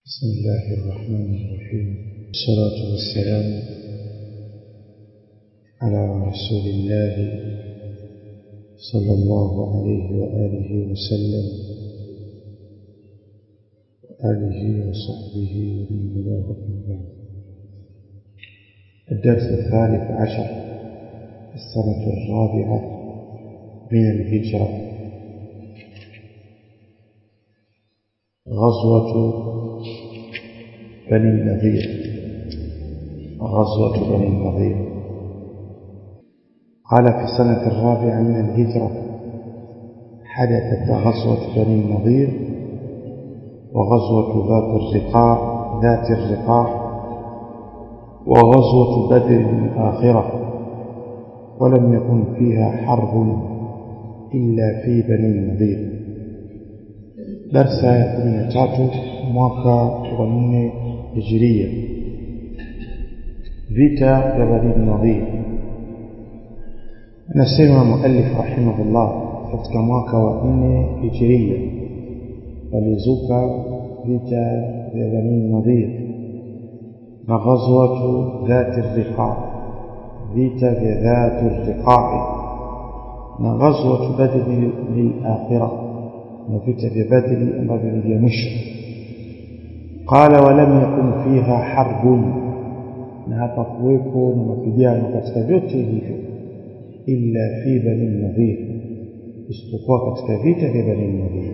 بسم الله الرحمن الرحيم والصلاة والسلام على رسول الله صلى الله عليه وآله وسلم وآله وصحبه ومن والاه أما بعد الدرس الثالث عشر السنة الرابعة من الهجرة غزوة بني النظير غزوة بني النظير قال في السنة الرابعة من الهجرة حدثت غزوة بني النظير وغزوة ذات الرقاع ذات الرقاع وغزوة بدر الآخرة ولم يكن فيها حرب إلا في بني النظير darsa ya kumi na tatu mwaka wa nne hijiria vita vya bani nadhir anasema muallif rahimahullah katika mwaka wa nne hijiria walizuka vita vya bani nadhir na ghazwatu dhati riqa vita vya dhati riqai na ghazwatu badri lilakhirah na vita vya Badri ambavyo ni vya mwisho qala walam yakun fiha harbun na hapa kuwepo na mapigano katika vyote hivyo illa fi bani nadhir isipokuwa katika vita vya bani nadhir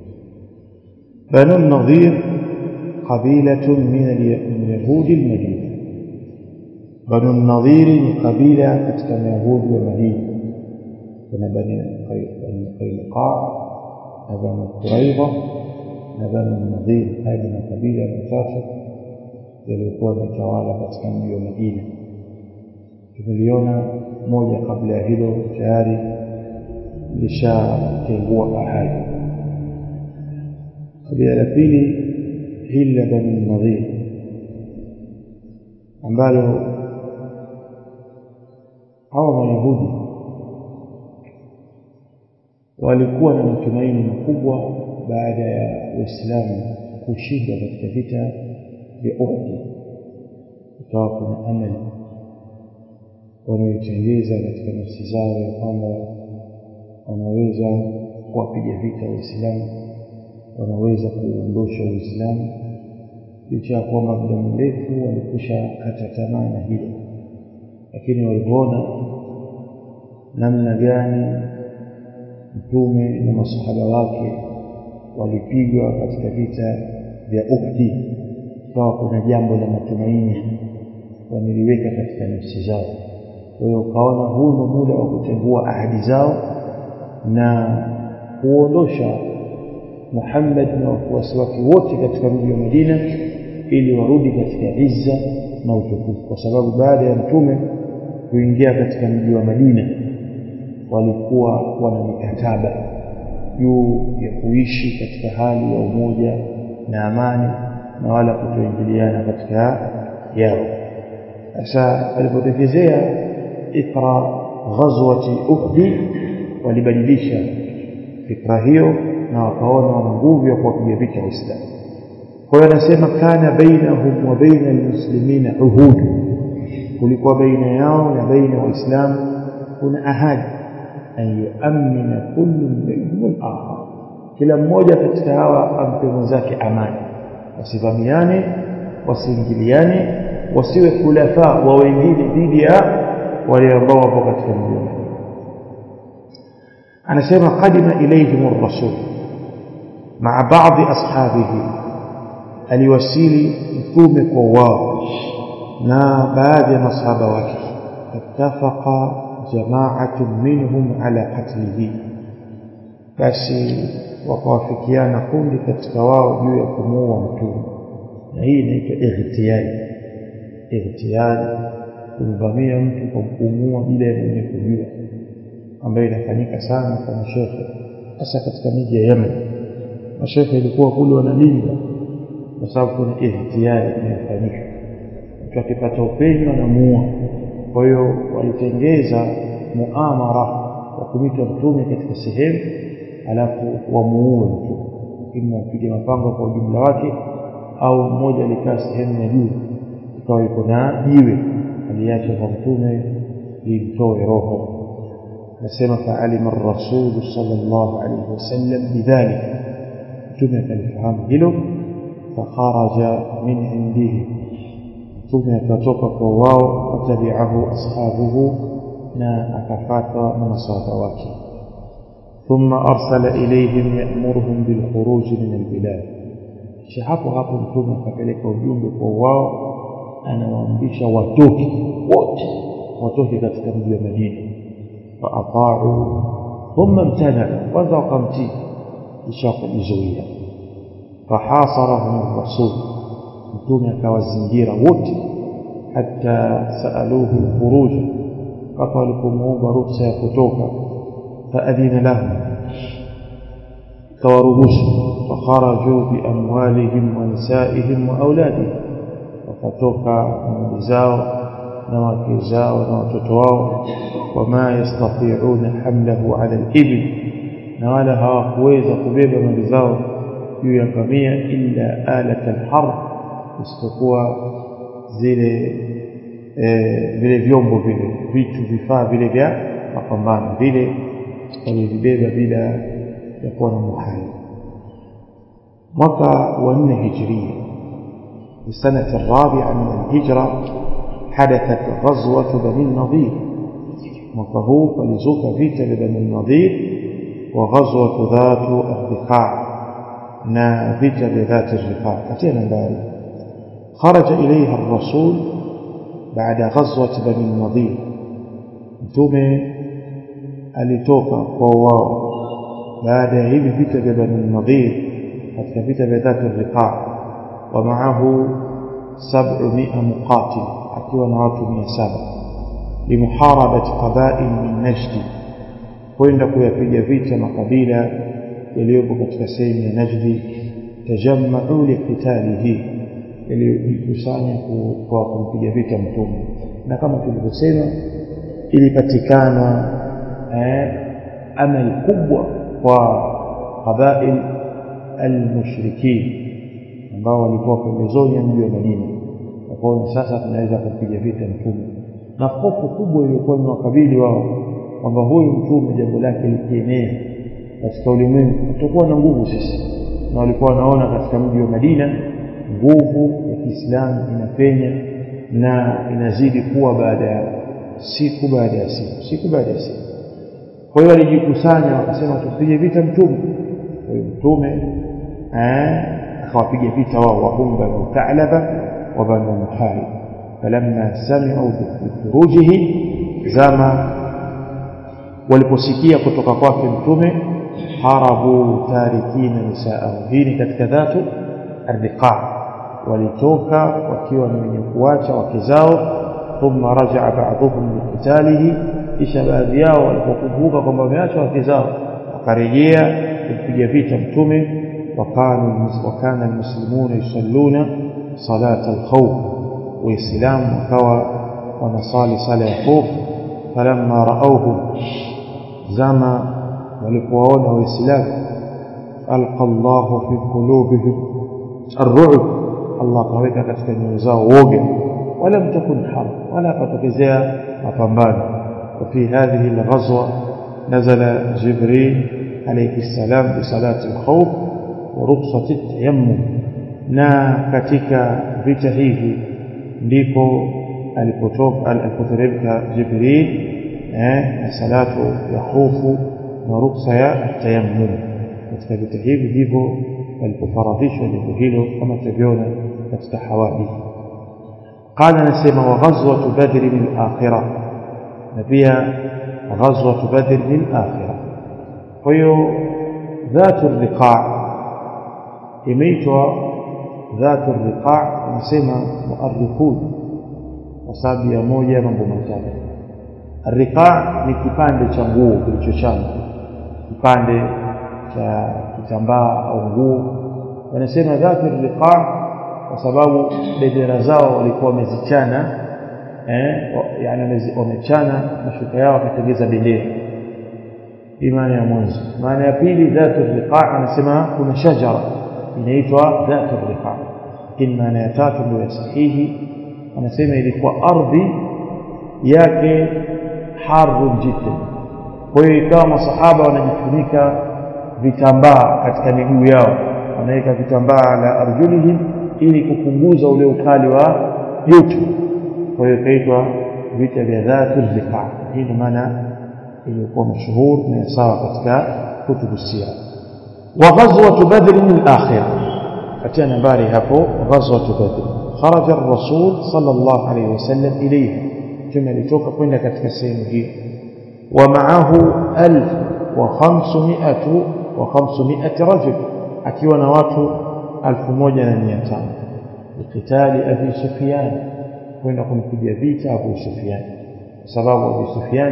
bani nadhir qabilatun min yahudi almadina bani nadhir ni kabila katika mayahudi wa madina kuna bani qainuqa na banu Quraidha na banu Nadhir. Haya ni makabila matatu yaliyokuwa yametawala katika mji wa Madina. Tumeliona moja kabla ya hilo tayari lishatengua ahadi. Kabila la pili hili la banu Nadhir ambalo hawa Mayahudi walikuwa na matumaini makubwa baada ya Uislamu kushinda katika vita vya Uhud. Ikawa kuna amali wanaoitengeza katika nafsi zao ya kwamba wanaweza kuwapiga vita Waislamu, wanaweza kuondosha Uislamu, licha ya kwamba muda mrefu walikwisha kata tamaa na hilo, lakini walivyoona namna gani mtume na masahaba wake walipigwa katika vita vya Uhud, kwa kuna jambo la matumaini wameliweka katika nafsi zao. Kwa hiyo ukaona huu ni muda wa kutengua ahadi zao na kuondosha Muhammad na wafuasi wake wote katika mji wa Madina ili warudi katika izza na utukufu, kwa sababu baada ya mtume kuingia katika mji wa Madina walikuwa wana mikataba juu ya kuishi katika hali ya umoja na amani na wala kutoingiliana katika yao. Sasa walipotekezea ikra ghazwati Uhud, walibadilisha fikra hiyo na wakaona wana nguvu ya kuwapiga vita Waislamu. Kwa hiyo anasema kana bainahum wa baina almuslimina uhud, kulikuwa baina yao na baina Waislamu kuna ahadi an yuamina kullu minhum al-akhar, kila mmoja katika hawa ampe mwenzake amani, wasivamiane, wasiingiliane, wasiwe khulafa wa wengine dhidi ya wale ambao wapo katika mji wa Madina. Anasema qadima ilayhim ar-rasul maa baadhi ashabihi, aliwasili mtume kwa wao na baadhi ya masahaba wake, fattafaqa جماعة منهم على قتله basi wakawafikiana kundi katika wao juu ya kumuua mtume na hii inaitwa ightiyari ightiyari kumvamia mtu kwa kumuua bila ya mwenye kujua ambayo inafanyika sana kwa mashekhe hasa katika miji ya Yemen mashekhe ilikuwa kule wanalinda kwa sababu kuna ightiyari inayofanyika mtu akipata upenyo anamuua kwa hiyo walitengeza muamara wa kumita mtume katika sehemu alafu wamuue mtume ima wapige mapanga kwa ujumla wake au mmoja alikaa sehemu ya juu ikawa iko na jiwe aliacha kwa mtume limtoe roho nasema faalima rasulu sallallahu alaihi wasallam bidhalika mtume akalifahamu hilo fakharaja min indihi mtume akatoka kwa wao watabiahu ashabuhu na akafatwa na masahaba wake ثم أرسل إليهم يأمرهم بالخروج من البلاد hapo hapo mtume akapeleka ujumbe kwa wao anawaamrisha watoke wote watoke katika mji wa Madina faata'u thumma imtana kwanza wakamtii kisha wakajizuia fahasarahum rasul mtume akawazingira wote hata saaluhu lkhuruj mpaka walipomuomba ruksa ya kutoka faadhina lahum kawaruhusu fakharajuu biamwalihim wa nisaihim wa auladihim wakatoka na mali zao na wake zao na watoto wao wama yastati'una hamlahu ala al-ibil na wala hawakuweza kubeba mali zao juu ya ngamia illa alat al-harb isipokuwa zile vile vyombo vile vitu vifaa vile vya mapambano vile walivibeba bila ya kuwa na muhali mwaka wa nne hijiria السنة الرابعة من الهجرة حدثت غزوة بني النضير وفهو فلزوك فيت لبني النضير وغزوة ذات الرقاع نا فيت لذات الرقاع أتينا باري خرج إليها الرسول بعد غزوة بني النضير ثم alitoka kwa wao baada ya hivi vita vya bani nadhir katika vita vya dhati riqa wa maahu 700 muqatil akiwa na watu 700 limuharabati qabail min najdi kwenda kuyapiga vita makabila yaliyopo katika sehemu ya najdi tajammau liqitalihi yaliyojikusanya kwa kumpiga vita mtume na kama tulivyosema ilipatikana eh, amali kubwa kwa qabail almushrikin ambao walikuwa pembezoni ya mji wa Madina wakaona sasa tunaweza kumpiga vita mtume na hofu kubwa iliyokuwa imewakabili wao kwamba huyu mtume jambo lake likienea katika ulimwengu tutakuwa na nguvu sisi na walikuwa wanaona katika mji wa Madina nguvu ya Kiislamu inapenya na inazidi kuwa baada ya siku baada ya siku siku baada ya siku kwa hiyo walijikusanya wakasema tupige vita mtume kwa hiyo mtume akawapiga vita wao wahum banu Thalaba wa banu Muhari falamma sami'u bikhurujihi zama waliposikia kutoka kwake mtume harabu tarikina nisaa'ahum hii ni katika dhatu ardiqa walitoka wakiwa ni wenye kuacha wake zao thumma raja'a ba'dhum liqitalihi kisha baadhi yao walipokumbuka kwamba wameacha wake zao wakarejea kumpiga vita mtume wakanu wakana almuslimuna yusalluna salata alkhawf waislamu wakawa wanasali sala ya khawf falamma raauhu zama walipowaona waislamu alqa Allahu fi qulubihim الرعب الله kaweka katika nyoyo zao woga wala mtakun harb wala patokezea mapambano وفي هذه الغزوة نزل جبريل عليه السلام بصلاة الخوف ورخصة التيمم na katika vita hivi ndipo alipotoka alipoteremka Jibril eh na salatu ya hofu na ruksa ya tayammum katika vita hivi ndivyo alipofaradhishwa jambo hilo kama tulivyoona katika hawadi qala nasema wa ghazwatu badr al-akhirah na pia ghazwatu badr al-akhirah kwa hiyo dhatu riqa imeitwa dhatu riqa nasema muarrikhun kwa sababu ya moja mambo matatu riqa ni kipande cha nguo kilichochana kipande cha kitambaa au nguo wanasema dhatu riqa kwa sababu bendera zao walikuwa wamezichana eh yani wamechana mashuka yao wakatengeza bendera imani ya mwanzo maana ya pili dhatu riqa anasema kuna shajara inaitwa dhatu riqa lakini maana ya tatu ndio ya sahihi wanasema ilikuwa ardhi yake harun jiddan kwa hiyo ikawa masahaba wanajifunika vitambaa katika miguu yao wanaweka vitambaa la arjulihim ili kupunguza ule ukali wa joto kwa hiyo ikaitwa vita vya dhatu riqa hii ndio maana iliyokuwa mashuhur na sawa katika kutubu sira wa ghazwat badr al-akhirah katia nambari hapo ghazwat badr kharaja ar-rasul sallallahu alayhi wasallam ilayha kama alitoka kwenda katika sehemu hiyo wa ma'ahu 1500 wa 500 rajul akiwa na watu 1500 likitali abi sufyan kwenda kumpiga vita abu sufyan kwa sababu abu sufyan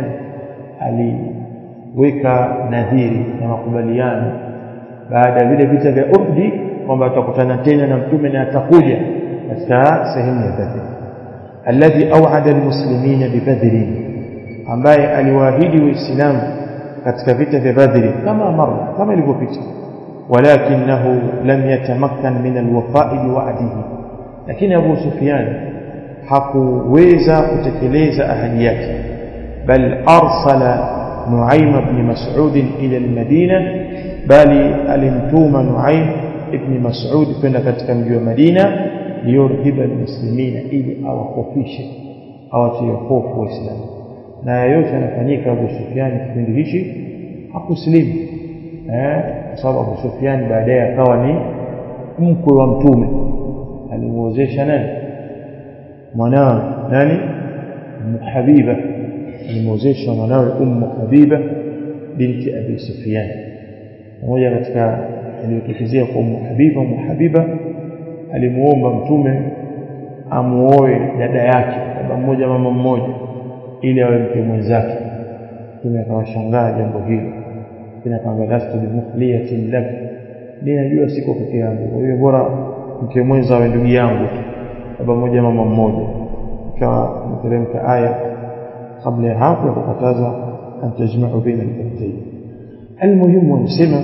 aliweka nadhiri na makubaliano baada ya vile vita vya Uhud kwamba atakutana tena na mtume na atakuja katika sehemu ya Badr alladhi aw'ada almuslimina bibadr ambaye aliwaahidi waislamu katika vita vya Badr kama mara kama ilivyopita walakinahu lam yatamakkan min alwafa'i biwa'dihi lakini Abu Sufyan hakuweza kutekeleza ahadi yake bal arsala Nuaym ibn Mas'ud ila al-Madina bali alimtuma Nuaym ibn Mas'ud kwenda katika mji wa Madina liyurhiba almuslimina ili awakofishe awatie hofu waislamu na yote yanafanyika Abu Sufyan kipindi hichi hakuslimu eh kwa sababu Abu Sufyan baadaye akawa ni mkwe wa mtume alimuozesha nani mwanawe nani Habiba alimuozesha mwanawe Ummu Habiba binti Abi Sufyan mmoja katika aliyotokezea kwa Ummu Habiba Ummu Habiba alimuomba mtume amuoe dada yake baba mmoja mama mmoja ili awe mke mwenzake mtume akawashangaa jambo hilo kina kwamba lastu bimufliyatin lak ninajua siko peke yangu kwa hiyo bora mke mwenza awe ndugu yangu baba mmoja mama mmoja ikawa mteremka aya kabla ya hapo ya kukataza an tajma'u baina al-ukhtayn المهم ونسمع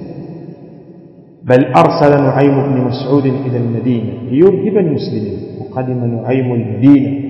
بل أرسل نعيم بن مسعود إلى المدينة ليرهب المسلمين وقدم نعيم المدينة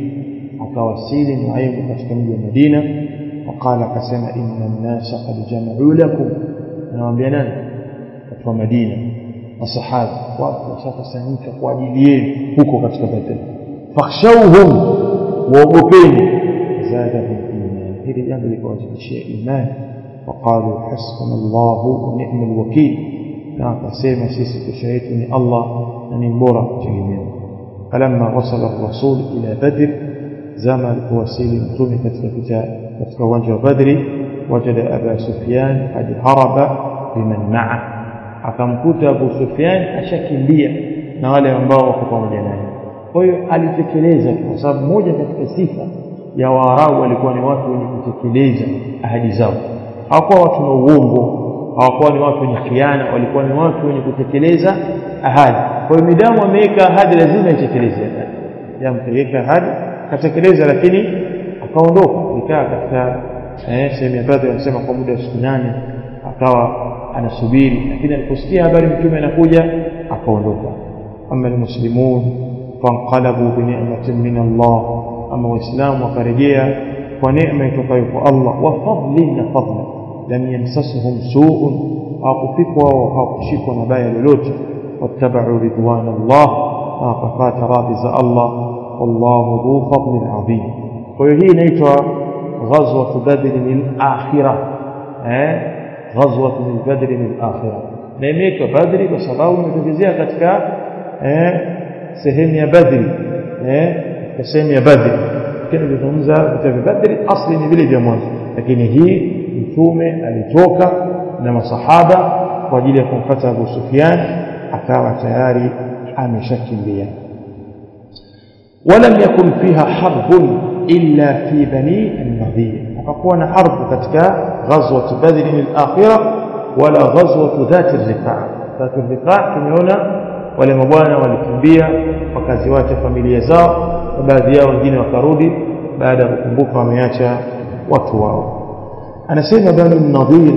وتوسيل نعيم كتكمل المدينة وقال قسم إن الناس قد جمعوا لكم أنا وبيانا فتوى مدينة الصحابة وشاكسانيك وعديلين huko katika Badr fakhshawhum waogopeni zadahum iman hili jambo likawazidishia imani وقالوا حسبنا الله ونعم الوكيل na akasema sisi kesho yetu ni Allah na ni bora kutegemewa falamma wasala ar-rasul ila badr zama alipowasili mtume katika vita katika uwanja wa badri wajada aba sufyan qad haraba biman ma'a akamkuta abu sufyan ashakimbia na wale ambao wako pamoja naye kwa hiyo alitekeleza kwa sababu moja katika sifa ya waarabu walikuwa ni watu wenye kutekeleza ahadi zao hawakuwa watu na uongo hawakuwa ni watu wenye khiana walikuwa ni watu wenye kutekeleza ahadi kwa hiyo midamu ameweka ahadi lazima itekeleze ahadi jamu kaweka ahadi katekeleza lakini akaondoka alikaa katika eh, sehemu ya badri wanasema kwa muda wa siku nane akawa anasubiri lakini aliposikia habari mtume anakuja akaondoka ama almuslimun fanqalabu bini'matin min Allah ama waislamu wakarejea kwa neema itokayo kwa Allah wa fadlin na fadla lam yamsasuhum su'un hawakufikwa wao hawakushikwa na baya lolote wattabau ridwan Allah na wakafata radhi za Allah wallahu dhu fadlin adhim kwa hiyo hii inaitwa ghazwatu badr al-akhirah eh ghazwatu badr al-akhirah na imeitwa badri kwa sababu imetokezea katika eh sehemu ya badri eh katika sehemu ya badri kile kizungumza vita vya badri asli ni vile vya mwanzo lakini hii mtume alitoka na masahaba kwa ajili ya kumfuata Abu Sufyan akawa tayari ameshakimbia ولم يكن فيها حرب إلا في بني النضير وكون حرب katika غزوة بدر الآخرة ولا غزوة ذات الرقاع ذات الرقاع tumeona wale mabwana walikimbia wakaziwacha familia zao na baadhi yao wengine wakarudi baada ya kukumbuka wameacha watu wao anasema banu nadhir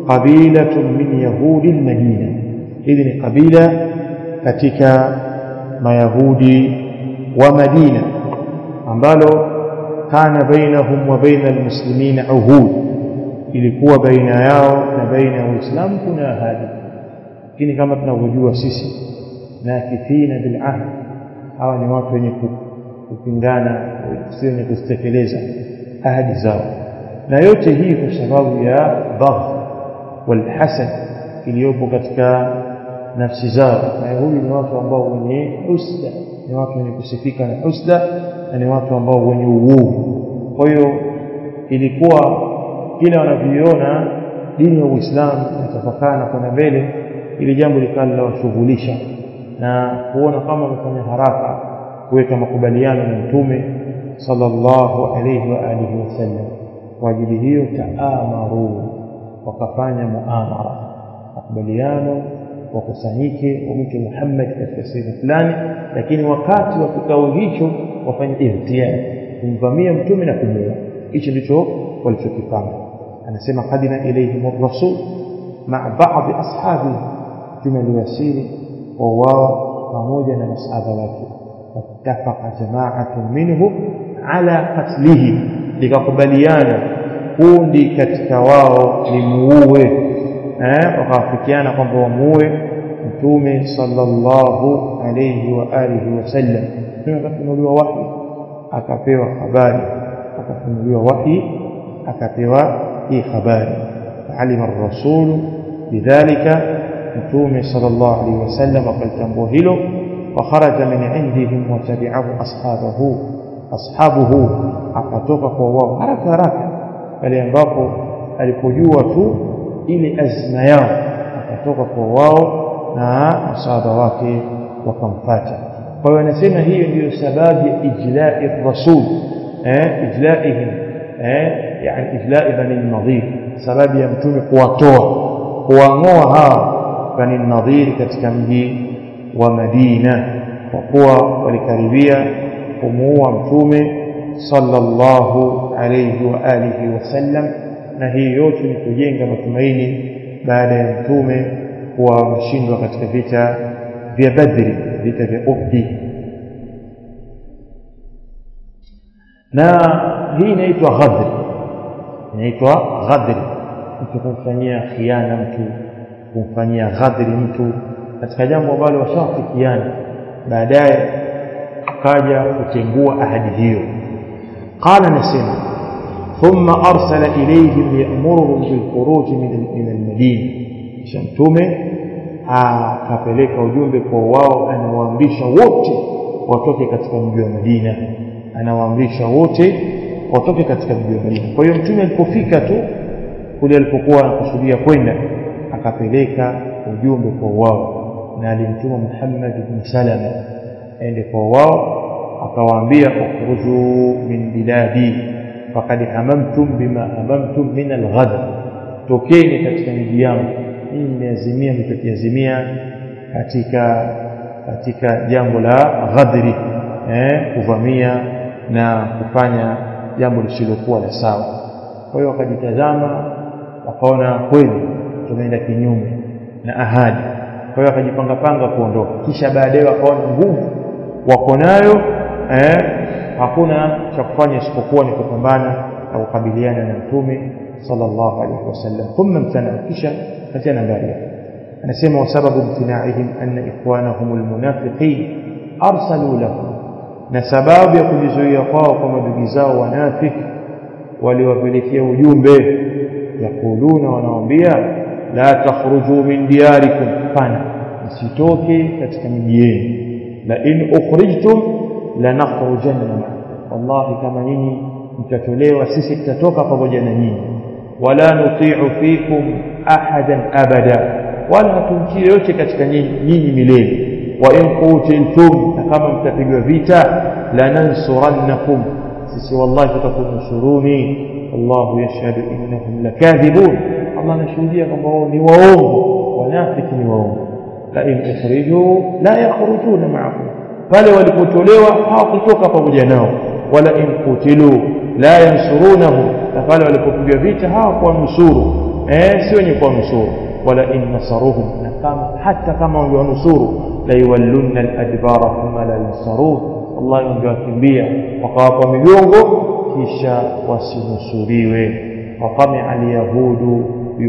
qabilatun min yahudi almadina hili ni kabila katika mayahudi wa Madina ambalo kana bainahum wa baina almuslimina uhud ilikuwa baina yao na baina ya Uislamu kuna ahadi lakini kama tunavyojua sisi nakithina bil ahd hawa ni watu wenye kupingana si wenye kuzitekeleza ahadi zao na yote hii kwa sababu ya bagh wal hasad iliyopo katika nafsi zao na huyu ni watu ambao wenye husda ni watu wenye kusifika na husda na ni watu ambao wenye uovu kwa hiyo ilikuwa kila wanavyoiona dini ya Uislamu inatafakana kwenda mbele ili jambo likawa linawashughulisha na kuona kama wamefanya haraka kuweka makubaliano na mtume sallallahu alayhi wa alihi wasallam kwa ajili hiyo taamaru wakafanya muamara makubaliano wakusanyike wamwite Muhammad katika sehemu fulani lakini wakati wa kikao hicho wafanye ihtiar kumvamia mtume na kumuua hicho ndicho walichokipanga anasema qadina ilayhim ar-rasul ma'a ba'd ashabi mtume aliwasili wa wao pamoja na masahaba wake wattafaqa jama'atun minhum ala qatlihi likakubaliana kundi katika wao limuue eh wakawafikiana kwamba wamuue mtume sallallahu alayhi wa alihi wasallam mtume akafunuliwa wahi akapewa habari akafunuliwa wahi akapewa hii habari alima ar-rasul bidhalika mtume sallallahu alayhi wasallam akalitambua hilo وخرج من عندهم وتبعه أصحابه أصحابه akatoka kwa wao haraka haraka pale ambapo alipojua tu ile azma yao akatoka kwa wao na masahaba wake wakamfuata kwa hiyo anasema hiyo ndiyo sababu ya ijla'i rasul eh ijla'ihim eh yani ijla'i bani nadhir sababu ya mtume kuwatoa kuwang'oa hawa bani nadhir katika mji wa Madina kwa kuwa walikaribia kumuua mtume sallallahu alayhi wa alihi wasallam na hii yote ni kujenga matumaini baada ya mtume kuwa wameshindwa katika vita vya Badri vita vya Uhud na hii inaitwa ghadri inaitwa ghadri mtu kumfanyia khiana mtu kumfanyia ghadri mtu katika jambo ambalo washafikiana baadaye akaja kutengua ahadi hiyo qala nasema thumma arsala ilayhim ya'muruhum bil khuruj min al madina kisha mtume akapeleka ujumbe kwa wao anawaamrisha wote watoke katika mji wa Madina anawaamrisha wote watoke katika mji wa Madina kwa hiyo mtume alipofika tu kule alipokuwa anakusudia kwenda akapeleka ujumbe kwa wao na alimtuma Muhammad ibn Salama aende kwa wao akawaambia ukhruju min biladi faqad hamamtum bima hamamtum min alghad tokeni katika miji yangu hii imeazimia mtakiazimia katika katika jambo la ghadri eh kuvamia na kufanya jambo lisilokuwa la sawa kwa hiyo wakajitazama wakaona kweli tumeenda kinyume na ahadi kwa hiyo akajipanga panga kuondoka kisha baadaye wakaona nguvu wako nayo eh hakuna cha kufanya isipokuwa ni kupambana na kukabiliana na mtume sallallahu alaihi wasallam thumma mtana kisha katia nambari anasema wasababu imtinaihim anna ikhwanahum almunafiqin arsalu lahum na sababu ya kujizuia kwao kwa madugu zao wanafiki waliwapelekea ujumbe yakuluna wanawaambia la takhruju min diyarikum fana msitoke katika miji yenu la in ukhrijtum lanakhrujanna wallahi kama nyinyi mtatolewa sisi tutatoka pamoja na nyinyi wala nuti'u fikum ahadan abada wala hatumtii yote katika nyinyi nyinyi milele wa in qutiltum na kama mtapigwa vita lanansurannakum sisi wallahi tutakunusuruni wallahu yashhadu innahum lakadhibun Allah anashuhudia kwamba wao ni waongo wanafiki ni waongo la in ukhriju la yakhrujuna ma'akum pale walipotolewa hawakutoka pamoja nao wala in kutilu la yansurunahu na pale walipopigwa vita hawakuwa nusuru eh sio wenye kuwa nusuru wala in nasaruhum na kama hata kama wangewanusuru layuwallunna aladbara thumma la yunsarun wallahi wangewakimbia wakawapa migongo kisha wasinusuriwe watamia alyahudu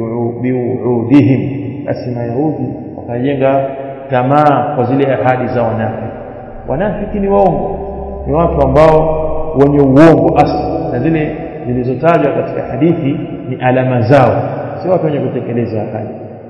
biuudihim basi mayahudi wakajenga tamaa kwa zile ahadi za wanafiki wanafiki ni waongo ni watu ambao wenye uongo asli na zile zilizotajwa katika hadithi ni alama zao si watu wenye kutekeleza ahadi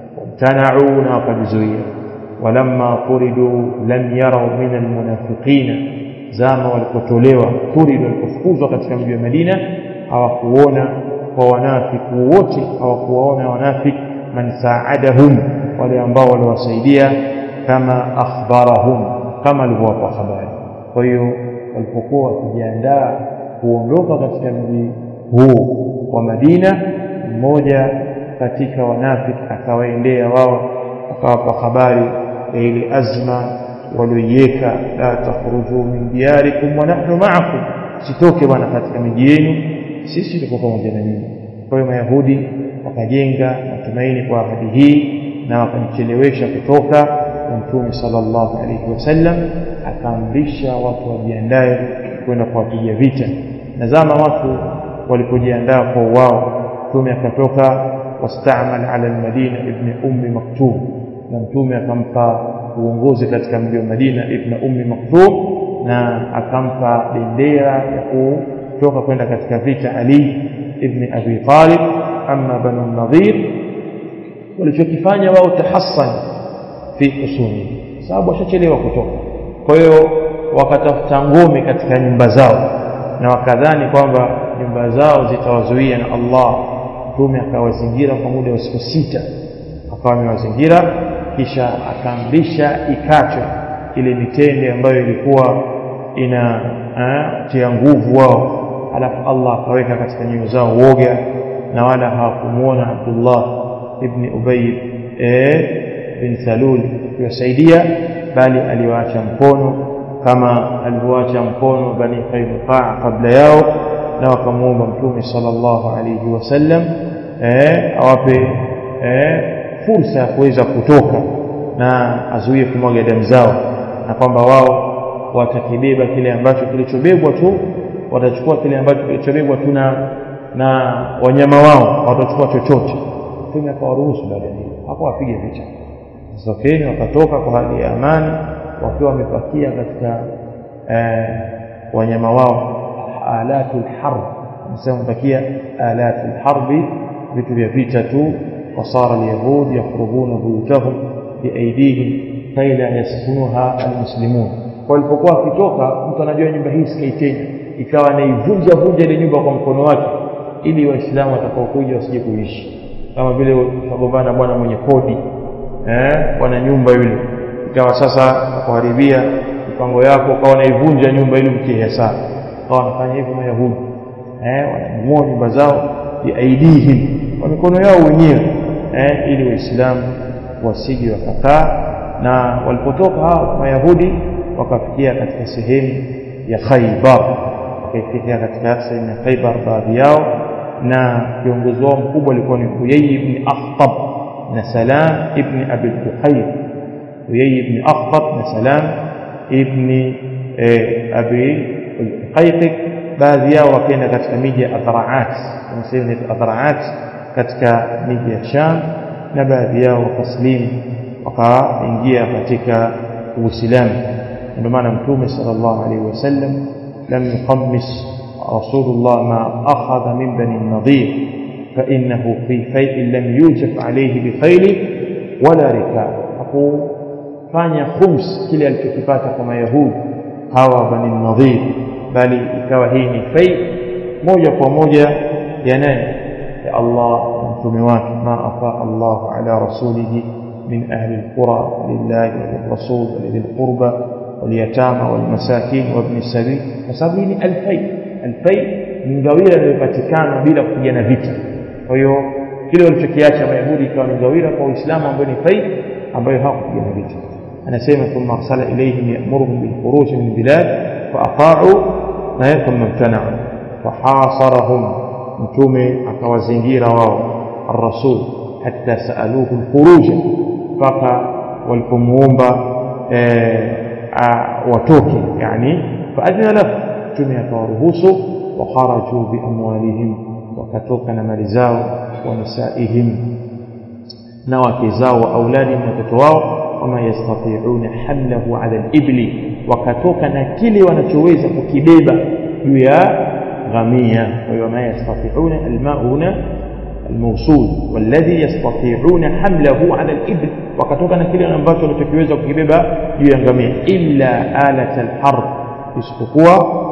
wamtanau na wakajizuia walamma turidu lam yarau min almunafiqina zama walipotolewa turidu walipofukuzwa katika mji wa Madina hawakuona kwa wanafiki wote hawakuwaona wanafiki man saadahum wale ambao waliwasaidia kama akhbarahum kama alivyowapa habari kwa hiyo walipokuwa wakijiandaa kuondoka katika mji huu wa Madina mmoja katika wanafiki akawaendea wao akawapa habari ya ile azma walioiweka la takhruju min diyarikum wa nahnu ma'akum sitoke bwana katika miji yenu sisi tuko pamoja na nyinyi kwa hiyo mayahudi wakajenga matumaini kwa ahadi hii na wakamchelewesha kutoka mtume sallallahu alaihi wasallam akaamrisha watu wajiandae kwenda kuwapiga vita na zama watu walipojiandaa kwa wao mtume akatoka wastamal ala almadina ibn ummi maktum na mtume akampa uongozi katika mji wa Madina ibn ummi maktum na akampa bendera ya kutoka kwenda katika vita Ali ibn Abi Talib amma banu Nadhir walichokifanya wao tahassan fi usuli sababu washachelewa kutoka kwa hiyo wakatafuta ngome katika nyumba zao na wakadhani kwamba nyumba zao zitawazuia na Allah mtume akawazingira kwa muda wa siku sita akawa amewazingira kisha akaamrisha ikachwe ile mitende ambayo ilikuwa ina tia nguvu wao alafu Allah akaweka katika nyoyo zao woga na wala hawakumuona Abdullah ibn Ubay eh, bin Salul kuwasaidia bali aliwaacha mkono kama alivyoacha mkono bani Qainuqa kabla yao na wakamuomba mtume sallallahu alayhi wasallam eh, awape eh, fursa ya kuweza kutoka na azuie kumwaga damu zao na kwamba wao watakibeba kile ambacho kilichobebwa tu watachukua kile ambacho kilichobebwa tu na na wanyama wao watachukua chochote mtume akawaruhusu baada ya hiyo hapo wapige vita sokeni wakatoka kwa hali ya amani wakiwa wamepakia katika eh, wanyama wao alatul harb nasema wamepakia alatul harbi vitu vya vita tu wasara alyahud yakhrubuna buyutahum biaidihim kaila yaskunuha almuslimun walipokuwa wakitoka mtu anajua nyumba hii sikai tena ikawa anaivunja vunja ile nyumba kwa mkono wake ili waislamu watakaokuja wasije kuishi kama vile utagombana bwana mwenye kodi eh bwana nyumba yule ikawa sasa kuharibia mipango yako ukawa unaivunja nyumba ili mtie hesabu ukawa wanafanya hivyo mayahudi eh wanabomoa nyumba zao biaidihim kwa mikono yao wenyewe eh ili waislamu wasije wakakaa na walipotoka hao mayahudi wakafikia katika sehemu ya Khaybar wakafikia katika sehemu ya Khaybar baadhi yao na kiongozi wao mkubwa alikuwa ni Huyay ibn Akhtab na Salam ibn Abi Tukhayr Huyay ibn Akhtab na Salam ibn Abi Tukhayr baadhi yao wakaenda katika miji ya Adra'at na sehemu ya Adra'at katika miji ya Sham na baadhi yao wakaslimu wakaingia katika Uislamu ndio maana mtume sallallahu alaihi wasallam lam yuqammis rasulullah ma akhadha min bani nadir فإنه في فيء لم يوجف عليه بخيل ولا ركاب hakufanya khums kile alichokipata kwa mayahudi hawa bani nadhir bali ikawa hii ni fai moja kwa moja ya nani ya Allah na mtume wake ma afa Allah ala rasulihi min ahli alqura lillahi wa rasul wa lil qurba واليتامى والمساكين وابن السبيل فسبب ni alfai alfai ni ngawira iliyopatikana bila kupigana vita kwa hiyo kile walichokiacha mayahudi ikawa ni ngawira kwa uislamu ambayo ni fai ambayo hawakupigana vita anasema thumma arsala ilayhim ya'muruhum bil khuruj min bilad fa ata'u na thumma imtana'u fahasarahum mtume akawazingira wao الرسول حتى سألوه الخروج mpaka walipomuomba watoke yani faadhina lahu mtume akawaruhusu wakharaju biamwalihim wakatoka na mali zao wa nisaihim na wake zao wa auladihim na watoto wao wama yastati'una hamlahu ala al-ibli wakatoka na kile wanachoweza kukibeba juu ya ghamia kwa hiyo wama yastati'una al-ma'u huna الموصول والذي يستطيعون حمله على الإبل wakatoka na kile ambacho wanachokiweza kukibeba juu ya ngamia illa alat alharb isipokuwa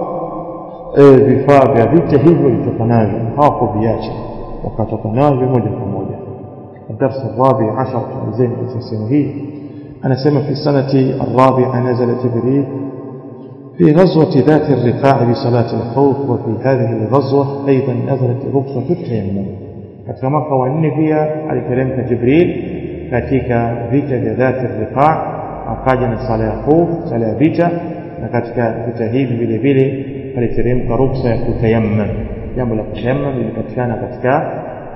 vifaa vya vita hivyo vilitoka navyo hawakuviacha wakatoka navyo moja kwa moja الدرس الرابع عشر تنزين في السنة هي أنا سمع في السنة الرابعة نزل جبريل في غزوة ذات الرقاع بصلاة الخوف وفي هذه الغزوة أيضا نزلت رخصة التيمم katika mwaka wa nne pia aliteremka Jibril katika vita vya dhati riqa akaja na sala ya khuf sala ya vita na katika vita hivi vile vile aliteremka ruksa ya kutayammam jambo la kutayammam lilipatikana katika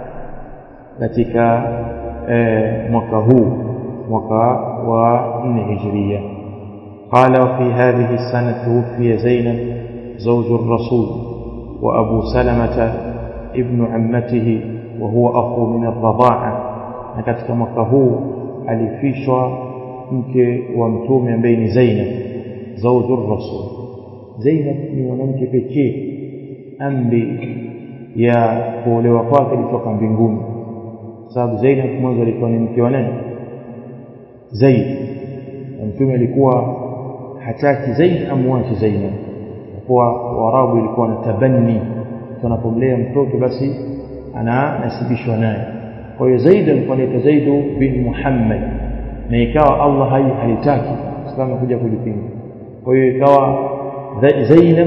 katika eh, mwaka huu mwaka wa nne hijiria قال وفي هذه السنة توفي زينب زوج الرسول وأبو سلمة ابن عمته وهو أخو من الرضاعة na katika mwaka huu alifishwa mke wa mtume ambaye ni Zainab zawjur rasul Zainab ni mwanamke pekee amri ya kuolewa kwake ilitoka mbinguni sababu Zainab mwanzo alikuwa ni mke wa nani Zaid na mtume alikuwa hataki Zaid amwache Zainab kwa Waarabu ilikuwa na tabanni tunapomlea mtoto basi ananasibishwa naye kwa hiyo Zaid alikuwa anaitwa Zaid bin Muhammad na ikawa Allah haitaki kama kuja kulipinga kwa hiyo ikawa Zainab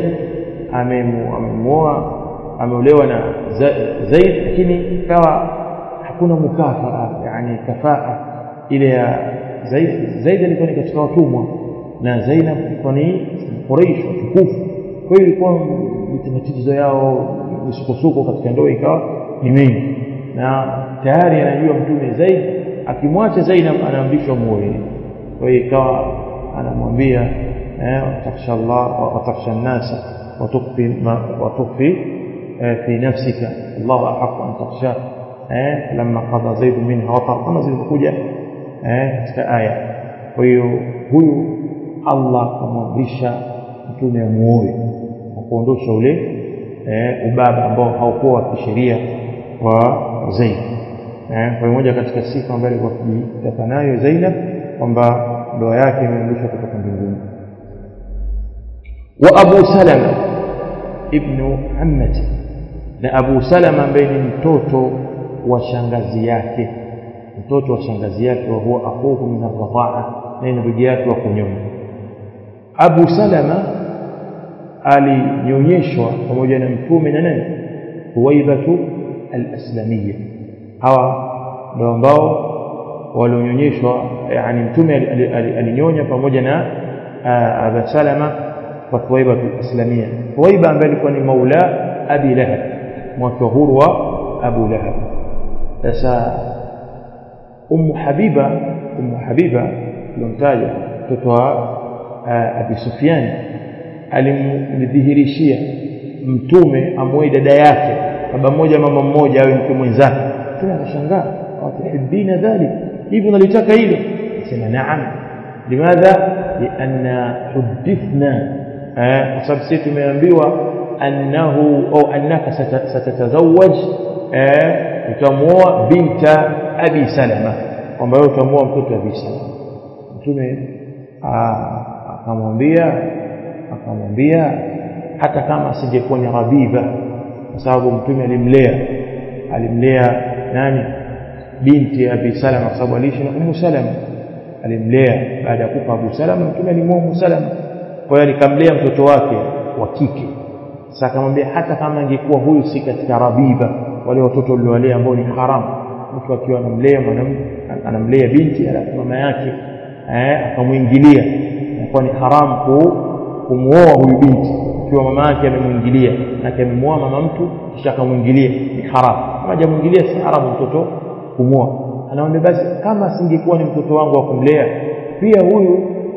amemuoa ameolewa na Zaid lakini ikawa hakuna mukafaa yani kafaa ile ya Zaid Zaid alikuwa ni katika watumwa na Zainab alikuwa ni Quraysh watukufu kwa hiyo ilikuwa matatizo yao misukosuko katika ndoa ikawa ni mengi na tayari anajua mtume Zaid akimwacha Zainab anaamrishwa muoe kwa hiyo ikawa anamwambia eh taksha Allah wa taksha an-nasa wa tukfi wa tukfi fi nafsika Allah ahqqu an taksha eh lamma qada Zaid minha watar kama zilivyokuja eh katika aya kwa hiyo huyu Allah akamwamrisha mtume amuoe na kuondosha ule eh, ubaba ambao haukuwa wa kisheria wa Zaid eh, kwa moja katika sifa ambayo alikuwa akijitaka nayo Zainab kwamba ndoa yake imeamrishwa kutoka mbinguni wa Abu Salama ibnu ammati na Abu Salama ambaye ni mtoto wa shangazi yake mtoto wa shangazi yake wa huwa akhuhu min ar-radha'a na ni ndugu yake wa kunyonya Abu Salama alinyonyeshwa pamoja na mtume na nani Huwaibatu al-Aslamiyya hawa ndio ambao walionyonyeshwa yani mtume alinyonya pamoja na Abu Salama kwa Huwaibatu al-Aslamiyya Huwaiba ambaye alikuwa ni maula Abi Lahab mwaka huru wa Abu Lahab sasa Ummu Habiba Ummu Habiba alomtaja mtoto wa Abi Sufyan alimdhihirishia mtume amwoe dada yake baba mmoja mama mmoja awe mke mwenzake mtume akashangaa watuhibbina dhalik hivi unalitaka hilo sema naam limadha lianna hudithna kwa sababu sisi tumeambiwa annahu au annaka satatazawaj utamuoa binta abi salama kwamba wewe utamuoa mtoto wa abi salama mtume akamwambia akamwambia hata kama asingekuwa ni Rabiba kwa sababu mtume alimlea alimlea nani binti ya Abi Salama kwa sababu aliishi na Ummu Salama alimlea baada ya kufa Abu Salama mtume alimwoa Ummu Salama kwa hiyo nikamlea mtoto wake wa kike sasa akamwambia hata kama angekuwa huyu si katika Rabiba wale watoto waliowalea ambao ni haramu mtu akiwa anamlea mwanamke anamlea binti alafu mama yake eh akamwingilia inakuwa ni haramu ku kumuoa huyu binti ikiwa mama yake amemwingilia na amemwoa mama mtu kisha akamwingilia ni haramu kama hajamwingilia si haramu mtoto kumuoa anamwambia basi kama singekuwa ni mtoto wangu wa kumlea pia huyu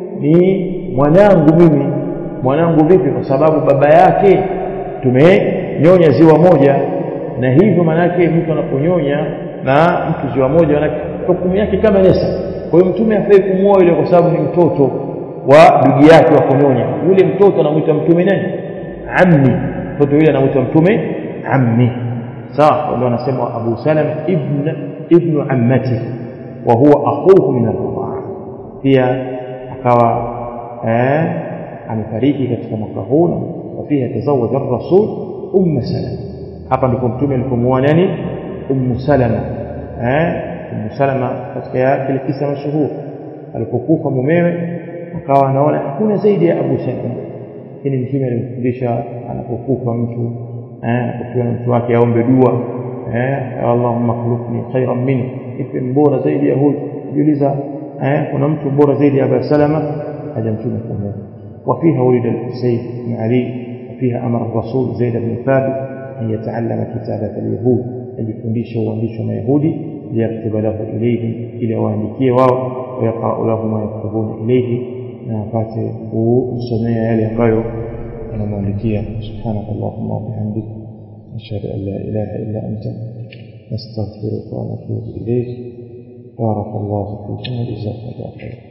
ni mwanangu mimi mwanangu vipi kwa sababu baba yake tumenyonya ziwa moja na hivyo maanake mtu anaponyonya na mtu ziwa moja manake hukumu yake kama nesa kwa hiyo mtume hafai kumwoa yule kwa sababu ni mtoto wa ndugu yake wa kunyonya yule mtoto anamwita mtume nani ammi mtoto yule anamwita mtume ammi sawa ndio anasema Abu Salama ibn ibn ammati wa huwa akhuhu min al-ridaa pia akawa eh amefariki katika mwaka huu na pia tazawaja ar-rasul umm salama hapa ndipo mtume alipomuoa nani umm salama eh umm salama katika kile kisa mashuhuri alipokufa mumewe akawa anaona hakuna zaidi ya Abu Salama lakini mtume alimfundisha anapokufa mtu eh akiwa na mtu wake aombe dua eh Allahumma khulufni khairan minhu ipe mbora zaidi ya huyu jiuliza eh kuna mtu bora zaidi ya Abu Salama haja mtume kumwoa وفيها ولد الحسين بن علي وفيها أمر الرسول زيد بن ثابت أن يتعلم كتابة اليهود أن يفنديش وانديش ما يهودي ليكتب له إليهم إلى وانديكيه واو ويقرأ له ما يكتبون إليه نافات وسمية يلي ambayo anamwandikia سبحانك اللهم وبحمدك أشهد أن لا إله إلا أنت نستغفرك ونتوب إليك بارك الله فيكم وجزاكم الله خيرا